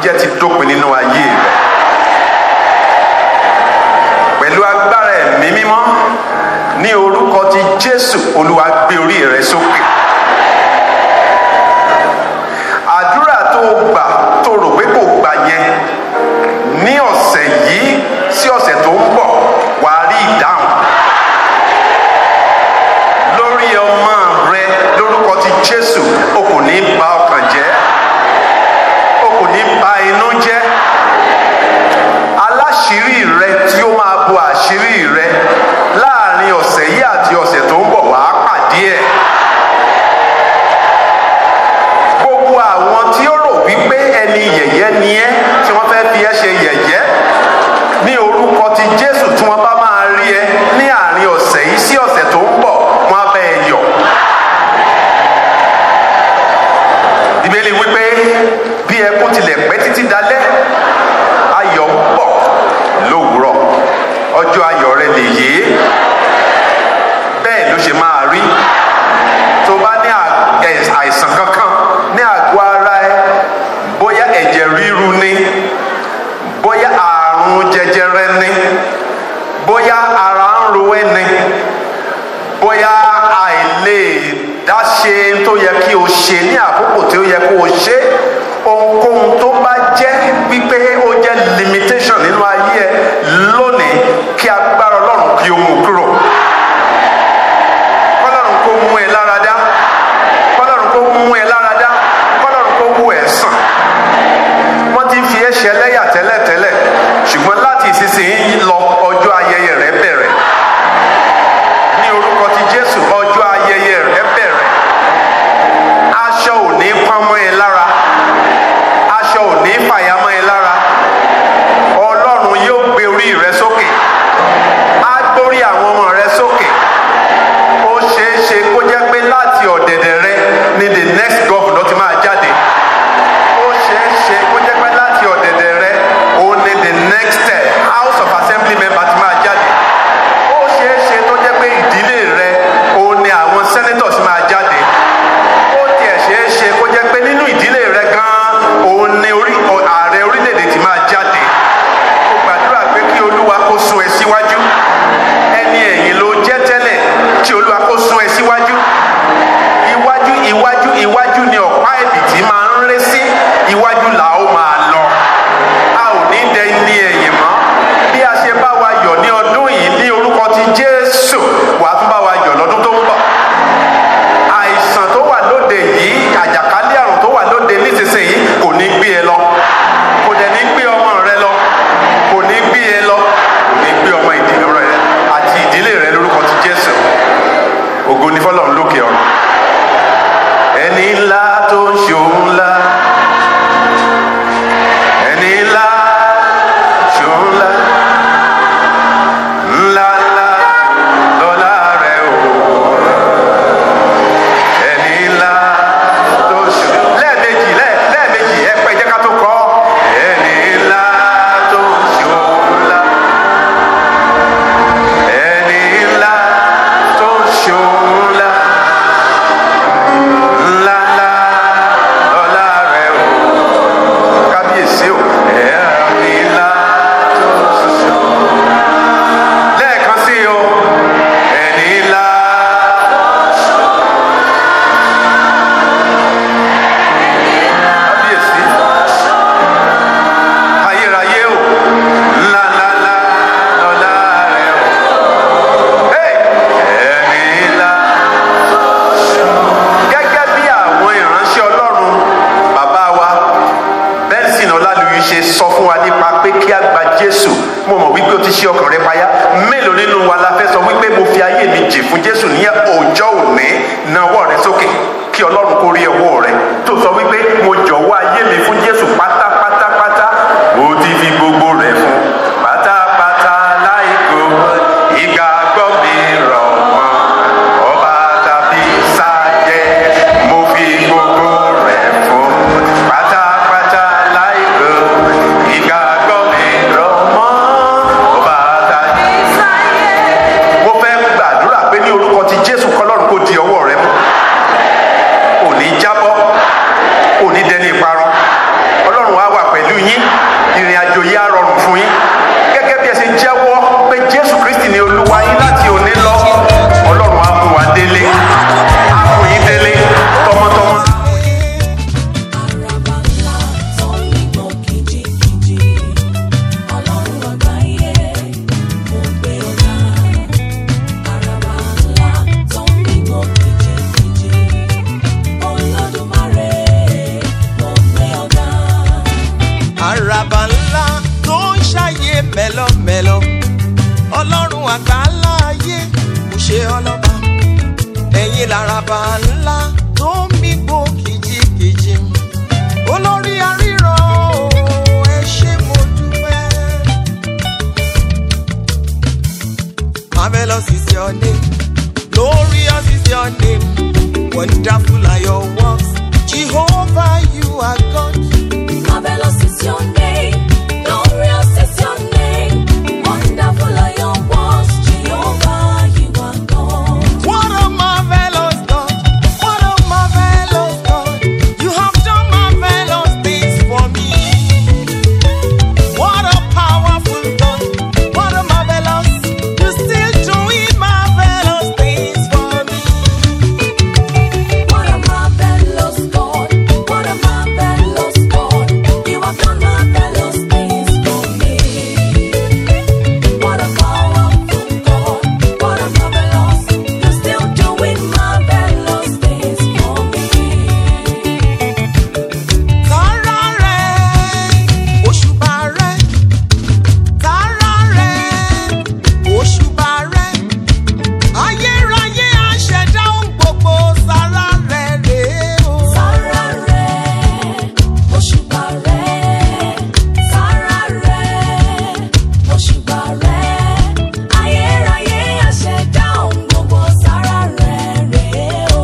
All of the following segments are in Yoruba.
ìbànújẹ́ ti dópin nínú ayé rẹ pẹ̀lú agbára ẹ̀mí mímọ́ ní orúkọ ti jésù olúwa gbé orí rẹ sókè àdúrà tó o gbà tó rò pé kò gbà yẹn ní ọ̀sẹ̀ yìí sí ọ̀sẹ̀ tó ń bọ̀ wàá rí ìdáhùn lórí ọmọ rẹ lórúkọ ti jésù o kò ní bà ọkàn jẹ́ o kò ní bà inú jẹ́ aláṣírí rẹ tí ó máa bo àṣírí rẹ láàrin ọ̀sẹ̀ yìí àti ọ̀sẹ̀ tó ń bọ̀ wàá pàdé ẹ̀ gbogbo àwọn tí ó rò wípé ẹni yẹ̀yẹ́ ni ẹ́ tí wọ́n fẹ́ fi ẹ́ ṣe yẹ̀yẹ́ ní orúkọ ti jésù tí wọ́n bá máa rí ẹ ní àárín ọ̀sẹ̀ yìí sí ọ̀sẹ̀ tó ń bọ̀ wọ́n á bẹ́ ẹ yọ̀. ìbéèrè wípé bí ẹkún tilẹ̀ pẹ́ títí dalẹ́ ayọ̀ ń bọ̀ lówùúrọ̀ ọjọ́ ayọ̀ rẹ lè yé bẹ́ẹ̀ ló ṣe máa rí tó bá ní à- ẹ̀- àìsàn kankan ní àgọ́ ara ẹ bóyá ẹ̀jẹ̀ ríru ni bóyá àrùn jẹjẹrẹ ni bóyá ara ń ro ẹ́ ni bóyá àìlè dáṣe tó yẹ kí o ṣe ní àkókò tí ó yẹ kó o ṣe ohunkóhun tó bá jẹ́ wípé ó jẹ́ limitation nínú ayé ẹ lónìí kí agbára ọlọ́run kí o mú kúrò kọ́lọ́run kó mú ẹ lára dá kọ́lọ́run kó mú ẹ lára dá kọ́lọ́run kó wú ẹ sàn wọ́n ti fi ẹ́ ṣẹlẹ́yà tẹ́lẹ̀tẹ́lẹ̀ ṣùgbọ́n láti ìsinsìnyí lọ ọjọ́ ayẹyẹ rẹ bẹ̀rẹ̀ ní orúkọ ti jésù ọjọ́ ayẹyẹ rẹ bẹ̀rẹ̀ aṣọ ò ní pọ́n mọ́ ẹ lára aṣọ ò ní fàyà mọ́ ẹ lára ọlọ́run yóò gbé orí rẹ sókè á gbórí àwọn ọmọ rẹ sókè ó ṣeé ṣe kó jẹ́ pé láti ọ̀dẹ̀dẹ̀ rẹ ni the next governor ti máa jáde ó ṣeé ṣe kó jẹ́ pé láti ọ̀dẹ̀dẹ̀ rẹ òun ni the next eh, house of assembly member ti máa jáde ó ṣeé ṣe tó jẹ́ pé ìdílé rẹ òun ni àwọn senators máa jáde ó tiẹ̀ ṣeé ṣe kó jẹ́ pé nínú ìdílé rẹ gan-an òun ni orí ọ- ààrẹ orílẹ̀-èdè ti máa jáde ó gbàdúrà pé kí olúwa kó sún ẹ síwájú ẹni ẹ̀yìn ló jẹ́ tẹ́lẹ̀ kí olúwa kó sún ẹ síwájú iwájú iwájú iwájú ni ọ̀pá ẹ̀bìtì máa ń ré sí iwájú là ó máa lọ a ò ní dẹ ní ẹ̀yìn mọ́ bí a ṣe bá wa yọ̀ ní ọdún yìí ní orúkọ ti jésù wàá tún bá wa yọ̀ lọ́dún tó ń bọ̀ àìsàn tó wà lóde yìí àjàkálẹ̀ àrùn tó wà lóde nísinsìnyí kò ní gbé ẹ lọ kò dẹ̀ ní gbé ọmọ rẹ lọ kò ní gbé ẹ lọ kò ní gbé ọmọ ìdílé rẹ àti ìdílé rẹ lórúkọ ti jésù ògo ní fọlọ́run lókè ọ̀run ẹni ńlá tó ń ṣe òun ńlá ẹni ńlá ṣe òun ńlá ńlá ńlá lọ́lá rẹ̀ o ẹni ńlá tó ṣe lẹ́ẹ̀mejì lẹ́ẹ̀ lẹ́ẹ̀mejì ẹ pẹ́ jẹ́ ká tó kọ́ ẹni ńlá tó ṣe òun ńlá ẹni ńlá tó ṣe òun ńlá ńlá ńlá lọ́lá rẹ̀ o kábíyèsí o ẹni ńlá tó ṣe òun lẹ́ẹ̀kan sí o ẹni ńlá. kábíyèsí ayérayé o ńlá ńlá ńlá lọ́lá rẹ̀ o Hey! ẹni ńlá gẹ́gẹ́ bí àwọn ìránṣẹ́ ọlọ́run bàbá wa bẹ́ẹ̀sìn ọlálùyí ṣe sọ fún wa nípa pé kí a gba jésù mo mọ̀ wípé o ti ṣe ọkàn rẹ payá mélòó nínú wa la fẹ́ sọ wípé mo fi ayé mi jì fún jésù ní ọjọ́ òní nawọ́ rẹ sókè kí ọlọ́run kó rí ọwọ́ rẹ tó sọ wípé mo jọ̀wọ́ ayé mi fún jésù pátápátápátá mo ti fi gbogbo rẹ̀ fún pátápátá láìkó ìgbàgbọ́ mi rọ̀ mọ́ ọba tàbí sájẹ́ mo fi gbogbo rẹ̀ fún pátápátá láìkó ìgbàgbọ́ mi rọ̀ mọ́ ọba tàbí mo fẹ́ gbàdúrà pé ní orúkọ ti jésù kọlọ́run kò di ọwọ́ rẹ mú ò ní jábọ́ ò ní dẹni ìparun ọlọ́run á wà Marvelous is your name. Glorious is your name. Wonderful are your works. Jehovah, you are God. Marvelous is your name, glorious is your name, wonderful are your works, Jehovah, you are God. What a marvelous God. What a marvelous God. You have done marvelous things for me. What a powerful God. What a marvelous. You still doing marvelous things for me. What a marvelous God, what a marvelous God, you have done marvelous things for me. What a powerful God, what a marvelous, you're still doing marvelous things for me. Tara rẹ̀, òṣùbà rẹ̀. Tara rẹ̀, òṣùbà rẹ̀. Ayérayé aṣẹ̀dá ohun gbogbo sára rẹ̀ rèé o. Sára rẹ̀, òṣùbà rẹ̀, sára rẹ̀, òṣùbà rẹ̀, ayérayé àṣẹ̀dá ohun gbogbo sára rẹ̀ rèé o.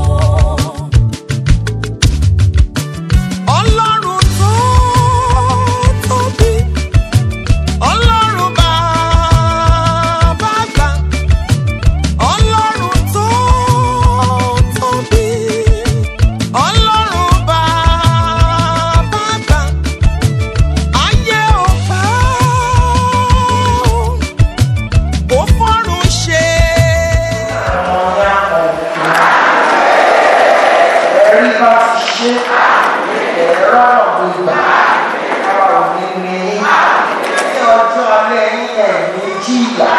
Ọlọ́run tó tóbi, Ọlọ́run bàbá àgbà, Ọlọ́run tó tóbi, Ọlọ́run bàbá àgbà, ayé ò bá ò fọ́run ṣe. ẹ̀rí bá ti ṣe ẹ̀rọ ọ̀gbìn ìgbà ara òní ni ní ọjọ́ alẹ́ yín ẹ̀mí jìyà.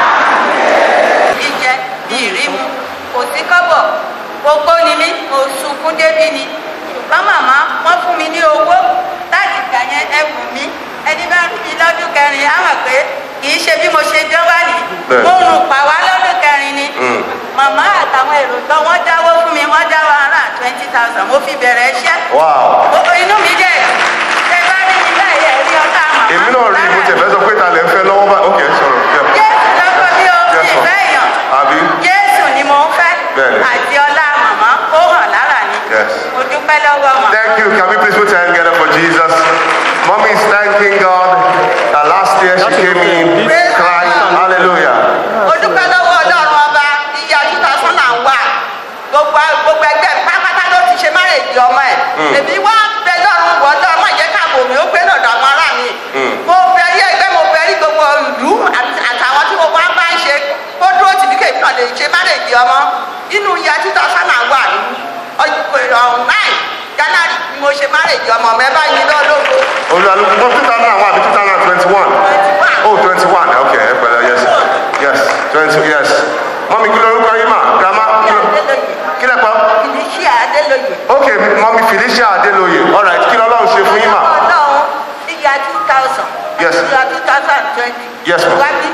jíjẹ bí ìrímu kò sí kọ́bọ̀ gbogbo ni mí mo sunkún débí ni ṣùgbọ́n màmá wọ́n fún mi ní owó láti gbà yẹn ẹ̀bùn mi ẹni bá rí mi lọ́dún kẹrin á mọ̀ pé kì í ṣe bí mo ṣe jọ́ wá ní Bẹ́ẹ̀. mo rùn pa wá lọ́dún kẹrin ni Mm. màmá àtàwọn èrò tán wọ́n dáwó fún mi wọ́n dáwọ́ ara twenty thousand mo fi bẹ̀rẹ̀ iṣẹ́ wow gbogbo inú mi dẹ̀ ṣe bá rí mi báyìí ẹ̀rí ọ̀tá màmá èmi náà rí mo tẹ̀fẹ́ sọ pé ta lè fẹ́ lọ́wọ́ bá ok sọ̀rọ̀ yeah. jésù lọ́kọ́ bí o Yes, sì ma'am. fẹ́ èèyàn àbí jésù ni mo ń fẹ́ Bẹ́ẹ̀ni. àti ọlá màmá kó hàn lára mi Yes. mo dúpẹ́ lọ́wọ́ màmá. Thank you. Can we please put your hand together for Jesus? Mommy is thanking God that last year she came in crying. Hallelujah. mo dúpẹ́ lọ́wọ́ ọlọ́run ọba ìyá two thousand and one gbogbo gbogbo ẹgbẹ́ pátápátá ló ti ṣe márèjì ọmọ ẹ̀ èmi wá bẹ lọ́run wọ ọlọ́run má jẹ́ káàbò mi ó gbé lọ́dọ̀ àwọn ará mi mo bẹ rí ẹgbẹ́ mo bẹ rí gbogbo ìlú àti- àtàwọn tí mo bá bá ń ṣe kó dúró tìbí kèmí náà lè ṣe márèjì ọmọ inú ìyá two thousand and one ọ̀hún nine january ni mo ṣe márèjì ọmọ mi ẹ bá yín lọ́lọ́gbọ́ Olùdarí fún two thousand and one àbí two thousand and twenty-one. Oh, twenty-one. Okay, ẹ pẹ̀lẹ́, yes. Yes, twenty, yes. Mommy kí lorúkọ yín mà? Grandma kí ló kí lẹ pa? Felicia Adélóyè. Okay, Mommy Felicia Adeloye. All right, kí lọ́lọ́run ṣe fún yín mà? Ọlọ́run níyà two thousand. Yes. Níyà two thousand and twenty. Yes, ma'am. Wábí.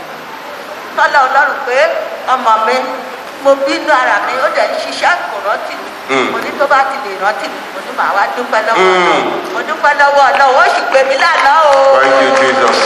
Tọ́lá ọlọ́run pé ọmọ mi mo bínú ara mi ó dẹ̀ ń ṣiṣẹ́ kò rántí mi. Mm. Mo ní tó bá ti lè rántí mi, mo ní màá wá dúpẹ́ lọ́wọ́ Mm. Ọlọ́run. Mo dúpẹ́ lọ́wọ́ Ọlọ́run, ó sì pè mí lánàá o. Thank you, Jesus.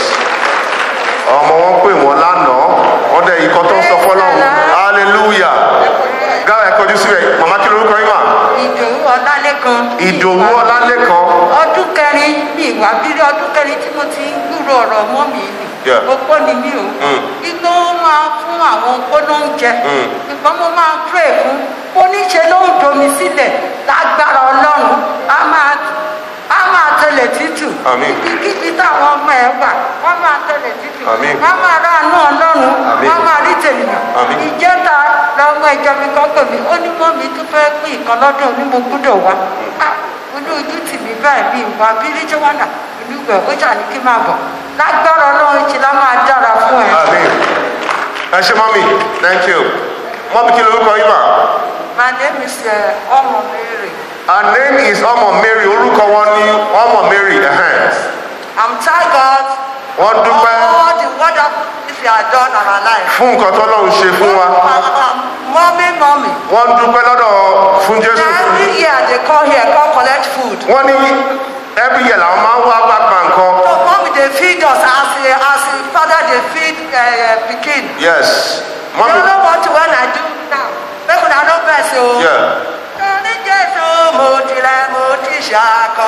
Ọmọ wọn pè wọ́n lánàá, wọ́n dẹ̀ ikọ̀ tó ń sọ fọ́lọ́run. Hallelujah. Gáà ẹ kọjú síbẹ̀, màmá kí lorúkọ yín mà? Ìdòwú Ọlálékan. Ìdòwú Ọlálékan. ọdún kẹrin ní ìwà bírí ọdún kẹrin tí mo ti ń gbúrò ọ̀rọ̀ mọ́ mi nì Yeah. opó ni mí o Mm. igbó máa fún àwọn opó lóúnjẹ Mm. ṣùgbọ́n mo máa pray fún oníṣe ló ń domi sílẹ̀ lágbára ọlọ́run á máa á máa tẹlẹ̀ tútù Àmín. ibikíbi táwọn ọmọ ẹ wà wọ́n máa tẹlẹ̀ tútù Àmín. wọ́n máa ráàánú ọlọ́run Àmín. wọ́n máa rí tènìyàn Àmín. ìjẹta lọ́mọ ìjọ mi kan pè mí ó ní mọ́ mi tún fẹ́ pín ìkan lọ́dún ní mo gbúdọ̀ wá Ah, inú ojú tì mí báyìí bí ìwà bírí tí wọ́n nà inú ìgbà ó jà ní kí n máa bọ̀ lágbára ọlọ́run ti lá máa dára fún ẹ. Amen. Ẹ ṣe mọ́mí, thank you. Mọ́mí kí lorúkọ yín mà? My name is uh, ọmọ Mary. Her name is Ọmọ Mary, orúkọ wọn ní Ọmọ Mary. ẹhẹ́n. I'm thank God Wọ́n for dúpẹ́ all the wonderful things you have done in our life. fún nǹkan tọ́lọ́run ṣe fún wa. Mommy, mommy. Wọ́n dúpẹ́ lọ́dọ̀ fún Jésù. Every year they come here, come collect food. Wọ́n ní every year làwọn máa ń wá wá gba nǹkan. So mommy, they feed us as a, as a father they feed uh, pikin. Yes. Mommy. You know what when I do now? Make una no vex o. Yeah. Ní Jésù mo tilẹ̀ mo ti ṣàkọ.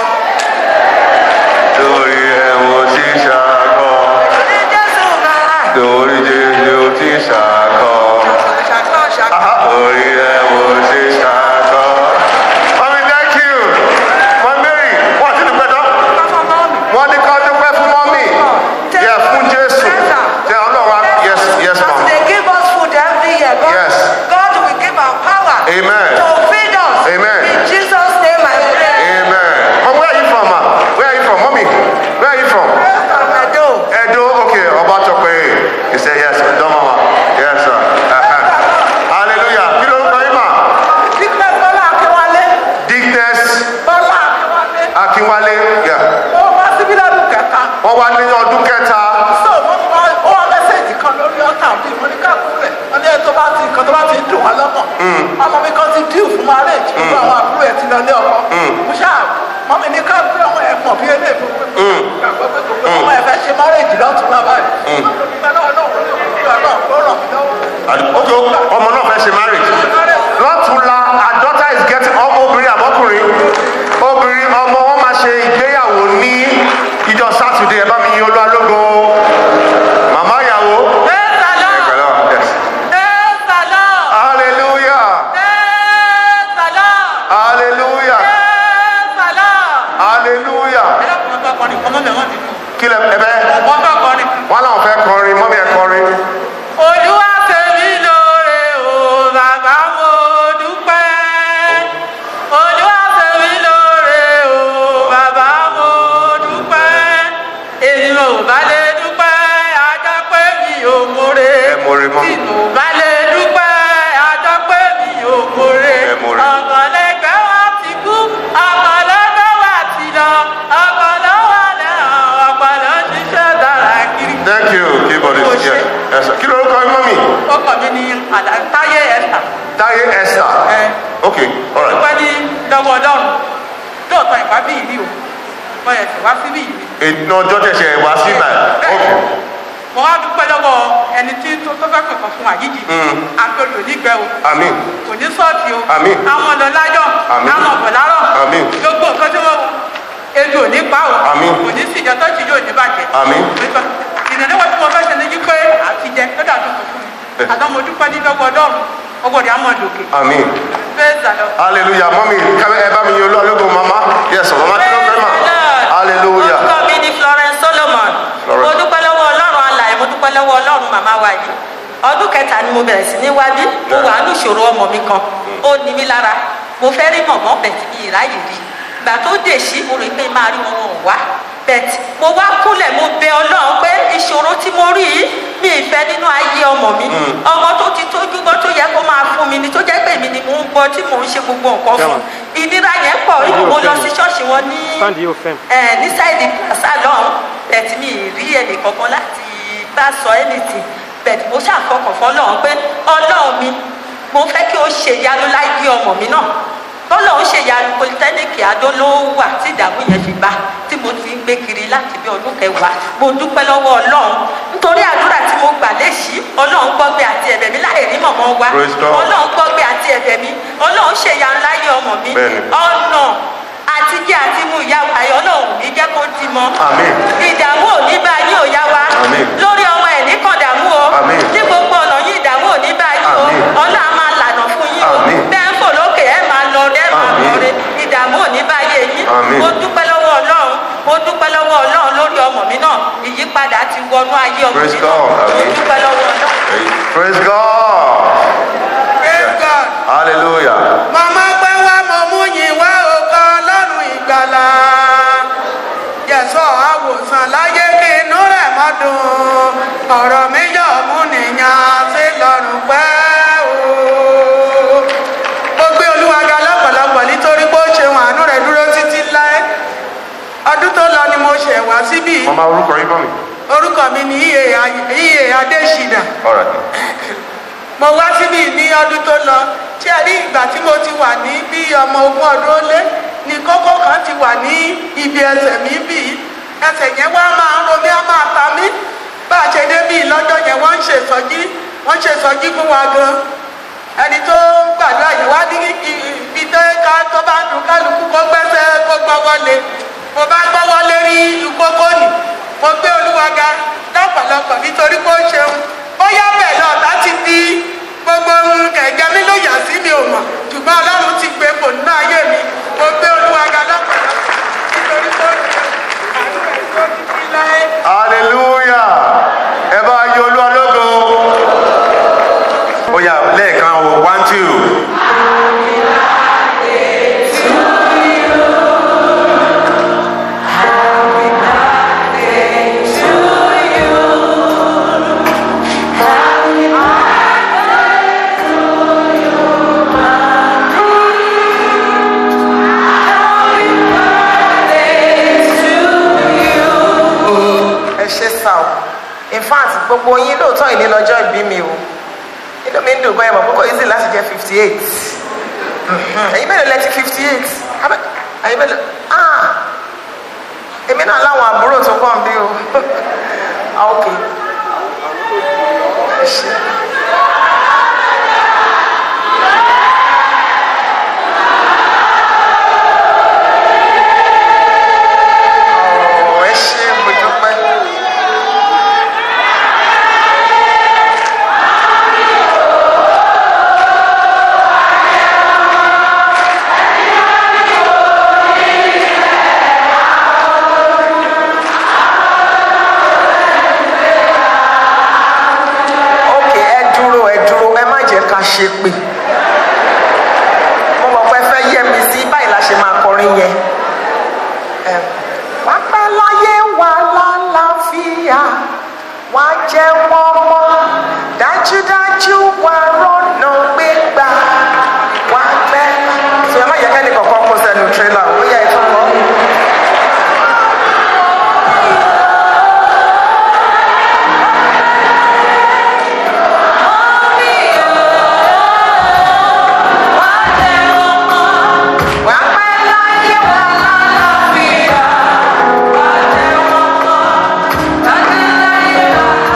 Lórí ẹ̀ mo ti ṣàkọ. Ní Jésù náà. Lórí Jésù ti ṣàkọ. Ṣàkọ ṣàkọ. Lórí ẹ̀ mo ti ṣàkọ. Mami, thank you. Mami Mary, wọ́n ti dùpẹ́ tán. Papa mọ́mì. Wọ́n ní ká dúpẹ́ fún mọ́mì. Yẹ fún Jésù. Jẹ Ọlọ́run á. Yes, yes, As ma'am. they give us food every year, God, Yes. God will give our power Amen. to feed us. Amen. In Jesus' name I pray. Amen. Mom, where are you from, ma? Where are you from? Mommy, where are you from? Edo. Edo, okay. Obatope. He said, yes, don't mama. Yes, sir. Uh-huh. Hallelujah. Kí ló ń kọ́ yín mà? Dípẹ́ Bọ́lá Akínwálé. Dickness Bọ́lá Akínwálé. Akínwálé. Yeah. Ó wá síbí lọ́dún kẹta. Wọ́n wá ní ọdún kẹta. So wọ́n wá ó wá mẹ́sẹ̀jì kan lórí ọ̀tà bí mo ní káàkó rẹ̀. Wọ́n ní ètò bá ti nǹkan tó bá ti dùn wá lọ́kàn. Ọmọ mi kan ti díù fún marriage. Gbogbo àwọn àbúrò ẹ̀ ti lọ lé ọkọ. Mo ṣáà mọ́mí ní káàkó ọmọ ẹ̀ pọ̀ bí eléyìí fún mi. Gbàgbọ́ pé gbogbo ọmọ ẹ̀ fẹ́ ṣe marriage lọ́tún bàbá rẹ̀. Ọlọ́run náà ló ràn mí lọ́wọ́. Ojo, ọmọ náà fẹ́ ṣe marriage. Lọ́tùnla, her daughter is getting ọmọ obìnrin àbọ́kùnrin. Obìnrin ọmọ wọn máa ṣe ìgbéyàwó ní ìjọ Sátidé. Ẹ bá mi yin olú alógo. Màmá ìyàwó. Praise the Lord. Pẹ̀lú yes. Praise the Lord. Hallelujah. Praise the Lord. Hallelujah. Praise the Lord. Hallelujah. Ẹ dákun ọgbà kọrin kan mọ́mí ẹ̀wọ̀n dìbò. Kí lẹ ẹ bẹ́? Wọ́n bá kọrin. Wọ́n láwọn fẹ́ kọrin, mọ́mí ẹ kọrin. Olúwa tèmi lóore o, bàbá mo dúpẹ́. Olúwa tèmi lóore o, bàbá mo dúpẹ́. Èmi ò bá lè dúpẹ́, ajá pé mi ò mórè. Ẹ mórè mọ́. Tí mo bá lè dúpẹ́, ajá pé mi ò mórè. Ẹ mórè. Ọ̀gànlẹ́gbẹ́ wa ti kú, ọ̀gànlẹ́gbẹ́ wa ti lọ, ọ̀gànlẹ́ wà lẹ́hàn, ọ̀gànlẹ́ ṣiṣẹ́ dára kiri. Thank you, keyboard Mo is ṣe. here. Yes, sir. Kí lorúkọ yín mọ́mí? ọkọ mi ní àdátáyé ẹ̀ta Táyé Esther. ẹ Okay, all right. dúpẹ́ ní lọ́wọ́ ọlọ́run lóòótọ́ ìwà bí ìlú o mo yẹ sì wá sí bí ìlú Ètò ọjọ́ tẹ̀sẹ̀ wá sí báyìí. Okay. mo wá dúpẹ́ lọ́wọ́ ẹni tí tó tó fẹ́ pẹ̀kọ́ fún àyíjì àgbẹ̀lò nígbẹ́ o Àmín. kò ní sọ́ọ̀tì o Àmín. àwọn ọ̀nà lájọ́ Àmín. àwọn ọ̀bọ̀ lárọ̀ Àmín. gbogbo nǹkan tí wọ́n ebi ò ní pa o Àmín. kò ní sí ìjọ tó ti yóò ní bàjẹ́ Àmín. ìrìnàlẹ́wọ̀ tí mo fẹ́ ṣe ní yí pé àtijẹ́ lọ́dà tó kọ̀ fún mi Eh. àtọ́ mo dúpẹ́ ní lọ́wọ́ ọlọ́run ọgbọ̀dẹ̀ àmọ́ lòkè Àmín. praise the Lord. Hallelujah. Mọ́mí, kẹ́lẹ́ ẹ bá mi yin olú alógo mama. Yes, sir. Mama kí ló fẹ́ mà? Hallelujah. orúkọ mi ni florence solomon Florence. mo dúpẹ́ lọ́wọ́ ọlọ́run alàyè mo dúpẹ́ lọ́wọ́ ọlọ́run màmá wa yìí ọdún kẹta ni mo bẹ̀rẹ̀ sí ní wábí mo wà ní ìṣòro ọmọ mi kan ó ní mi lára mo fẹ́ rí mọ̀mọ́ bẹ̀tì mi ìráyè rí ìgbà tó dé sí mo rò pé máa rí wọn wọn ò wá bẹ̀tì mo wá kúnlẹ̀ mo bẹ ọlọ́run pé ìṣòro tí mo rí yìí mi ìfẹ́ nínú ayé ọmọ mi ọmọ tó ti tójú bọ́ tó yẹ kó máa fún mi ni tó jẹ́ pé mi ni mò ń bọ tí mò ń ṣe gbogbo nǹkan fún ìnira yẹn pọ̀ mo lọ sí ṣọ́ọ̀ṣì wọn ní Stand yóò fẹ́. ẹ ní sáìdì plaza lọ́hún bẹ̀tì mi ì rí ẹnì kankan láti bá sọ anything bẹ̀tì mo ṣàfọkàn fọlọ́hún pé ọlọ́run mi mo fẹ́ kí o ṣe ìyanu láyé ọmọ mi náà bọ́lọ́hún ṣe ìyanu polytechnic adó ló wà tí ìdààmú yẹn fi bá tí mo ti ń gbé kiri láti bí ọdún kẹwàá mo dúpẹ́ lọ́wọ́ ọlọ́run nítorí àdúrà tí mo gbà léṣi ọlọ́run gbọ́gbé àti ẹ̀bẹ̀ mi láì rí mọ̀mọ́ wa Praise God. ọlọ́run gbọ́gbé àti ẹ̀bẹ̀ mi ọlọ́run ṣe ìyanu láyé ọmọ mi Bẹ́ẹ̀ni. ọ̀nà àti jẹ́ àti mú ìyá wa yọ ọlọ́run ní jẹ́ kó ti mọ́. Àmín. ìdààmú ò ní bá yín ò yá wa. Àmín. lórí ọmọ ẹ̀ ní kàn dààmú o. Àmín. ní gbogbo ọ̀nà yín ìdààmú ò ní bá yín o. Àmín. ọlọ́run á máa lànà fún yín o. Àmín. bẹ́ẹ̀ ń fò lókè ẹ̀ máa lọ ẹ̀ máa Àmín. lọ re ìdààmú ò ní bá yé yín. Àmín. mo dúpẹ́ lọ́wọ́ ọlọ́run mo dúpẹ́ lọ́wọ́ ọlọ́run lórí ọmọ mi náà ìyípadà ti wọnú ayé ọmọ Praise mi náà God. mo Àmín. dúpẹ́ lọ́wọ́ ọlọ́run. Praise God. praise God. Hallelujah. màmá pẹ́ wá mo mú yín wá ọkọ ọlọ́run ìgbàlà jẹ̀sọ́ àwòsàn láyé kí inú rẹ̀ má dùn ọ̀rọ̀ mi yọ̀ mú nìyàn sí lọ́rùn pẹ́ o. mo gbé olúwa ga lọ́pọ̀lọpọ̀ nítorí pé ó ṣeun àánú rẹ̀ dúró títí láé ọdún tó lọ ni mo ṣẹ̀ wá síbí Mama orúkọ yín mọ́mí. orúkọ mi ni iye iye adésínà All right. mo wá síbí ní ọdún tó lọ tí a rí ìgbà tí mo ti wà ní bí ọmọ ogún ọdún ó lé ní kókó kan ti wà ní ibi ẹsẹ̀ mi bí ẹsẹ̀ yẹn wá máa ń ro mí á máa ta mí bá a ṣe dé bí lọ́jọ́ yẹn wọ́n ń ṣe ìsọjí wọ́n ṣe ìsọjí fún wa gan ẹni tó gbàdúrà yìí wá ní ibi tó ká tó bá dùn kálukú kó gbẹ́sẹ̀ kó gbọ́wọ́ lé mo bá gbọ́wọ́ lé rí ìkókó nì mo gbé olúwa ga lọ́pọ̀lọpọ̀ nítorí pé ó ṣeun bóyá bẹ́ẹ̀ lọ́ọ̀tá ti di gbogbo ohun kẹ̀kẹ́ mi ló yà sí mi ò mọ̀ ṣùgbọ́n ọlọ́run ti gbé kò nínú ayé mi mo gbé olúwa ga lọ́pọ̀lọpọ̀ nítorí pé ó ṣeun àánú ẹ̀ tó títí láé. hallelujah ẹ bá yọ olúwa lógo ó yá lẹ́ẹ̀kan o one two. ẹ ṣe sá o in fact gbogbo yín lóòótọ́ ìní lọ́jọ́ ìbí mi o inú mi ń dùn báyìí mọ̀ pé kò easy láti jẹ́ fifty eight ẹ̀yin mélòó lẹ ti fifty eight ẹ̀yin mélòó ah èmi náà láwọn àbúrò tó kàn bí o ah ok ẹ ṣe. Ọ̀, ẹ ṣé, mo dúpẹ́. ok ẹ dúró ẹ dúró ẹ má jẹ́ ká ṣe pé mo mọ̀ pé ẹ fẹ́ yẹ mi sí báyìí la ṣe máa kọrin yẹn. Em, wá pẹ́ láyé wà lálàáfíà wá jẹ́ wọ́n mọ́ dájúdájú wà rọ́nà gbégbá wá pẹ́. sọ ẹ má yẹ kẹ́ni kọ̀ọ̀kan kó sẹ́nu tírélà ó yẹ ẹ tún kọ́. wá pẹ́ láyé wà lálàáfíà wá jẹ́ wọ́n mọ́ dájúdájú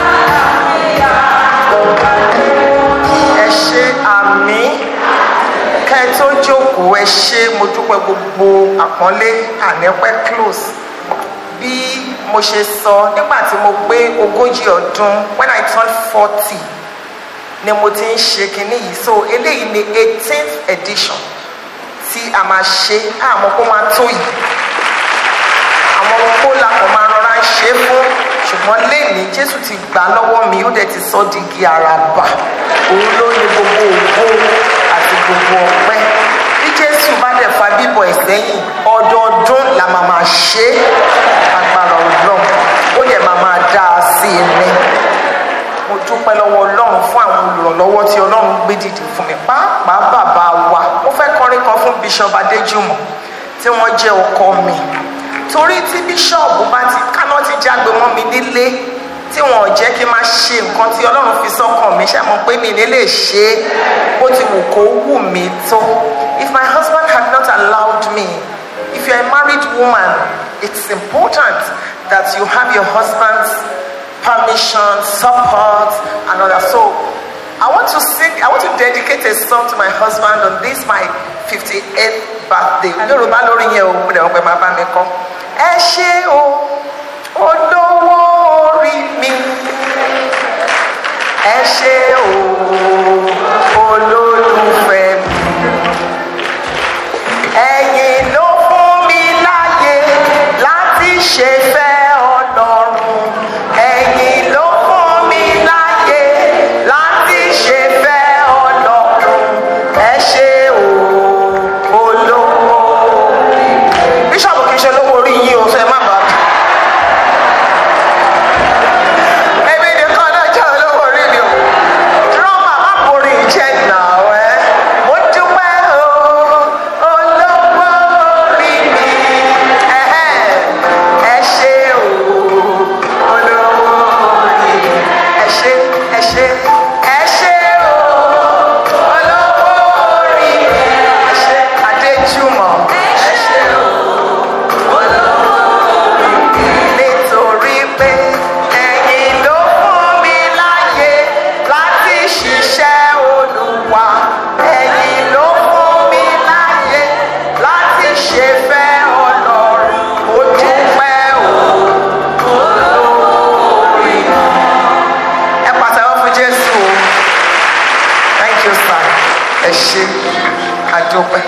wà ẹ ṣe àmì kẹ́ ẹ tó jókòó ẹ ṣe mo dúpẹ́ gbogbo àpọ́nlé ànípẹ́ close bí mo ṣe sọ nígbà tí mo pé ogójì ọdún when I turn forty ni mo ti ń ṣe kinní yìí so eléyìí ni eighteenth edition tí a máa ṣe àmọ́ kó máa tó yìí àwọn kó la kò máa rọra ń ṣe fún ṣùgbọ́n lẹ́ni jésù ti gbà lọ́wọ́ mi ó dẹ̀ ti sọ di igi àràbà òun ló ní gbogbo ògo àti gbogbo ọpẹ́ bí jésù bá dẹ̀ fa bíbọ̀ ẹ̀ sẹ́yìn ọdọọdún la máa máa ṣe é agbára ọlọ́run ó dẹ̀ máa máa dá a sí i ní mo dúpẹ́ lọ́wọ́ ọlọ́run fún àwọn olùrànlọ́wọ́ tí ọlọ́run gbé dìde fún mi pàápàá bàbá wa mo fẹ́ kọrin kan fún bishop adéjùmọ̀ tí wọ́n jẹ́ ọkọ mi torí tí bíṣọ̀bù bá ti káná ti jágbe mọ́ mi nílé tí wọn ò jẹ́ kí n máa ṣe nǹkan tí ọlọ́run fi sọ́kàn mi ṣe mọ̀ pé mi ní lè ṣe é bó ti wù kó wù mí tó if my husband had not allowed me if you are a married woman it's important that you have your husband's permission support and all that so I want to sing I want to dedicate a song to my husband on this my fifty-eighth birthday yorùbá lórí yẹn o mo dẹ̀ wọ́n pẹ́ máa bá mi kọ́ ẹ ṣé o olówó orí mi ẹ ṣé o olólùfẹ́ mi ẹ̀yin ló fún mi láyè láti ṣe fẹ́ ọlọ́run ẹ̀yin ló fún mi láyè láti ṣe fẹ́ ọlọ́run ẹ ṣé o olówó bíṣọ̀bù kì í ṣe olówó orí yín o fẹ́ má bàa èmi nìkan náà jẹ́ olówó orí mi o drama má borí jẹ́ náà ẹ ẹ ṣe àdúpẹ́.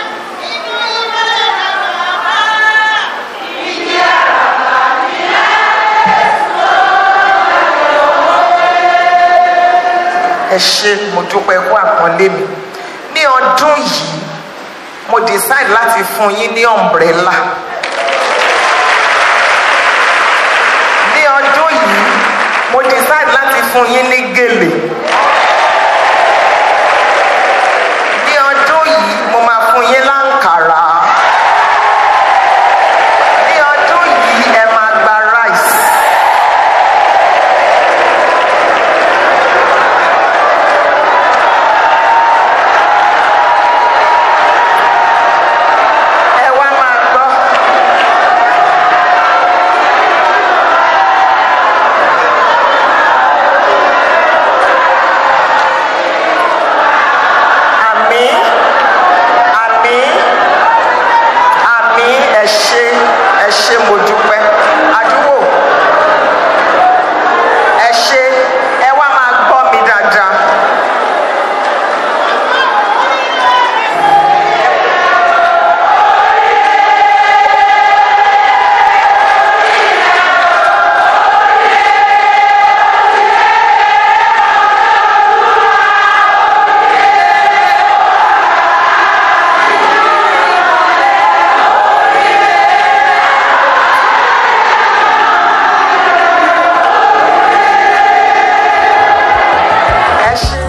ẹ ṣe mo dúpẹ́ kú àpọ́nlé mi ní ọdún yìí mo decide láti fún yín ní umbrella ní ọdún yìí mo decide láti fún yín ní gèlè ní ọdún yìí mo máa fún yín láǹkàrà ní ọdún yìí ẹ máa gba rice. ẹ wá máa gbọ́. àmì àmì àmì ẹ ṣé ẹ ṣé mo dúpẹ́ àdúgbò ẹ ṣé ẹ wá máa gbọ́ mi dáadáa. ẹ ṣé.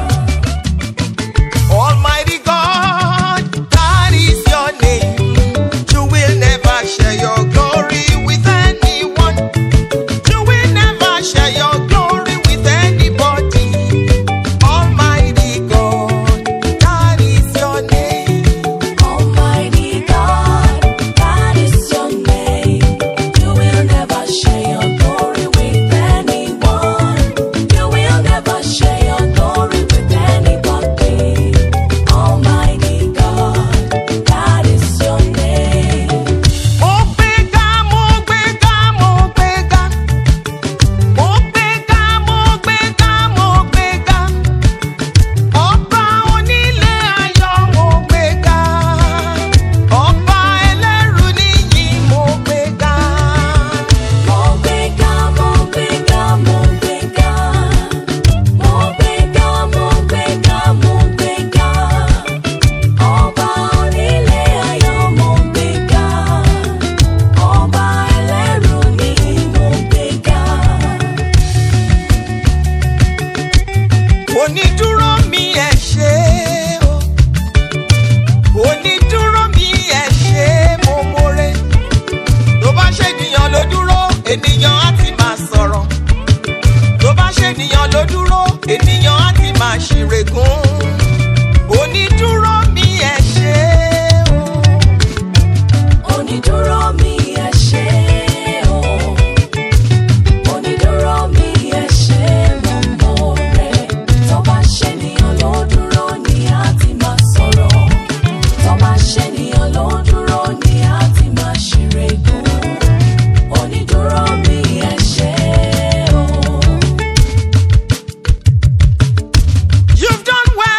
Almighty God, that is your name. You will never share your glory with anyone. You will never share your glory with anybody. Almighty God, that is your name. Almighty God, that is your name. You will never share your glory with anyone. You will never share your glory with anybody. Almighty God, that is your name. Mo gbéga, mo gbéga, mo gbéga. Mo gbéga, mo gbéga, mo gbéga. Ọba onílé ayọ̀ mo gbéga. Ọba ẹlẹ́rù níyì mo gbéga. Mo gbéga, mo gbéga, mo gbéga. Mo gbéga, mo gbéga, mo gbéga. Ọba onílé ayọ̀ mo gbéga. Ọba ẹlẹ́rù ni mo gbéga. Onídúró mi ẹ ṣé o. Onídúró mi ẹ ṣé mo more. Tó bá ṣe ènìyàn ló dúró, ènìyàn á ti máa sọ̀rọ̀. Tó bá ṣe ènìyàn ló dúró, ènìyàn á ti máa ṣìrègùn. Onídúró mi ẹ ṣé o. Onídúró mi ẹ ṣé o. Onídúró mi ẹ ṣé mo mọ̀ rẹ̀. Tó bá ṣènìyàn ló dúró ni a ti máa sọ̀rọ̀. Tó bá ṣènìyàn ló dúró ni a ti máa ṣìrègùn. Onídúró mi ẹ ṣé o. You've done well.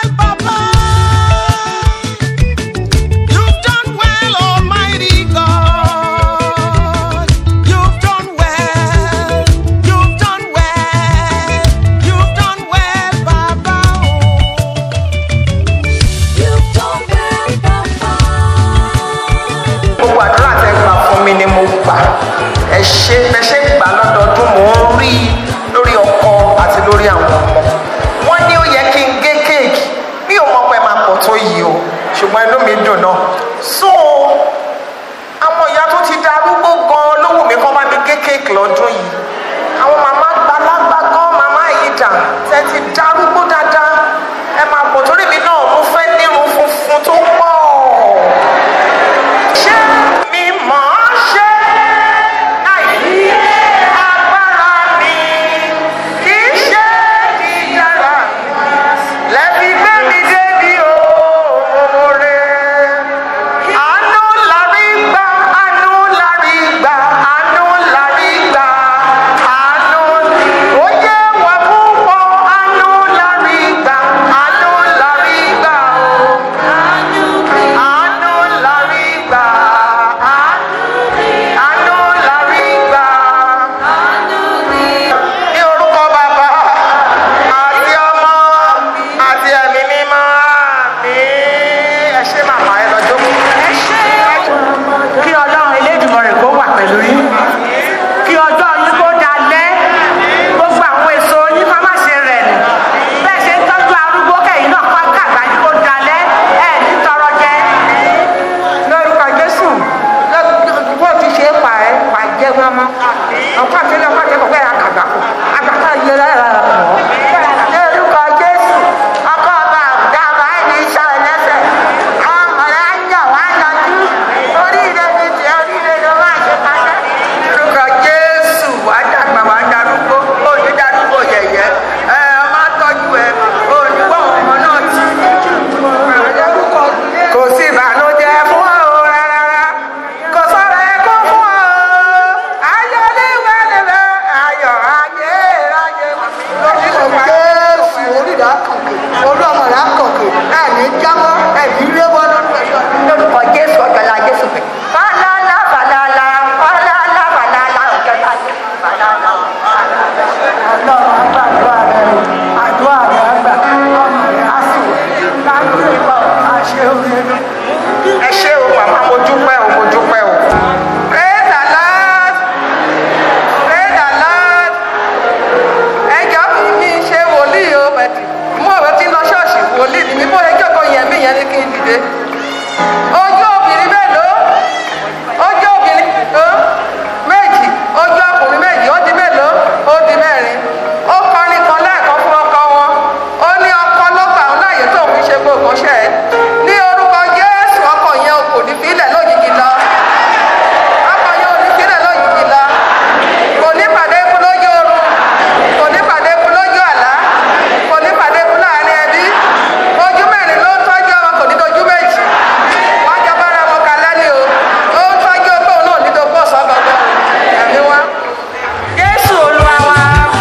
mí bó ẹjọ́ kan yẹn mí yẹn ni kí n dìde ojú obìnrin mélòó ojú obìnrin ó méjì ojú ọkùnrin méjì ó di mélòó ó di mẹ́rin ó kọrin kan lẹ́ẹ̀kan fún ọkọ wọn ó ní ọkọ ló gbà ń láàyè tó ń ṣe gbogbo ṣẹ́ ẹ̀ ní orúkọ jésù ọkọ yẹn kò ní fílẹ̀ lójijì lọ ọkọ yẹn ò ní fílẹ̀ lójijì lọ kò ní pàdé ikú lójú oorun kò ní pàdé ikú lójú àlá kò ní pàdé ikú láàrin ẹbí ojú mẹ́rin ló ń tọ́jú ọmọ kò ní dojú méjì wọ́n jọ bára wọn kalẹ́ ni o ó ń tọ́jú ọgbọ́n náà ní dogbó ọ̀sán gangan ẹ̀mí wá. jésù olúwa wa.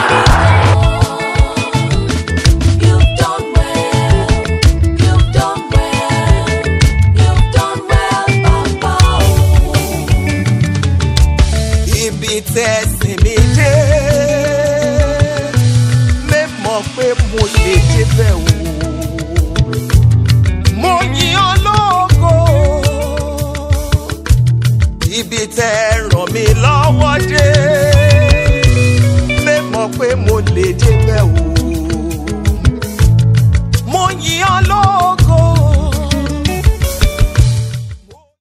You've done well. You've done well. You've done well, Papa. ibi tẹ̀sìn mi dé mẹ́mọ̀ pé mo lè débẹ̀ o mo yìn ọ́ lógo ibi tẹ́ ràn mí lọ́wọ́ dé mẹ́mọ̀ pé mo lè débẹ̀ o mo yìn ọ́ lógo